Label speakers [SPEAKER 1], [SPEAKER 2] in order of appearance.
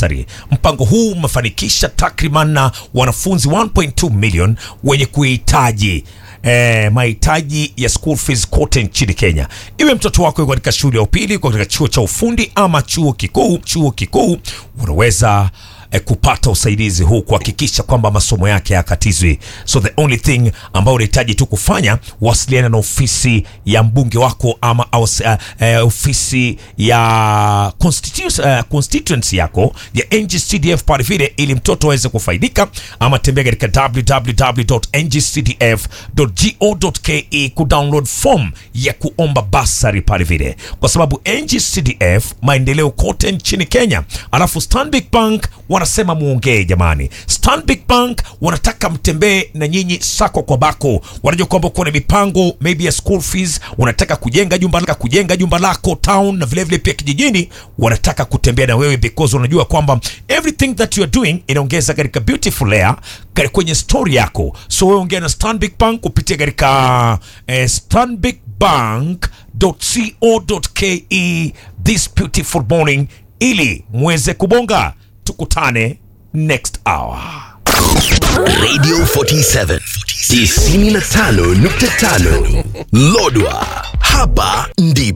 [SPEAKER 1] basari. Mpango huu umefanikisha takriban na wanafunzi 1.2 million wenye kuhitaji eh, mahitaji ya school fees kote nchini Kenya. Iwe mtoto wako yuko katika shule ya upili, yuko katika chuo cha ufundi ama chuo kikuu, chuo kikuu unaweza eh, kupata usaidizi huu kuhakikisha kwamba masomo yake hayakatizwi. So the only thing ambayo unahitaji tu kufanya, wasiliana na ofisi ya mbunge wako ama aus, uh, uh, ofisi ya constitu- uh, constituency yako ya NGCDF pale vile, ili mtoto aweze kufaidika, ama tembea katika www.ngcdf.go.ke kudownload form ya kuomba basari pale vile, kwa sababu NGCDF maendeleo kote nchini Kenya, alafu Stanbic Bank wanasema muongee jamani. Stanbic Bank wanataka mtembee na nyinyi sako kwa bako. Wanajua kwamba kuna mipango maybe ya school fees, unataka kujenga jumba lako, kujenga jumba lako town na vile vile pia kijijini, wanataka kutembea na wewe because wanajua kwamba everything that you are doing inaongeza katika beautiful layer kare- kwenye story yako. So wewe ongea na Stanbic Bank kupitia katika eh, stanbicbank.co.ke this beautiful morning ili muweze kubonga. Tukutane next hour.
[SPEAKER 2] Radio 47 95.5 Lodwa, hapa ndipo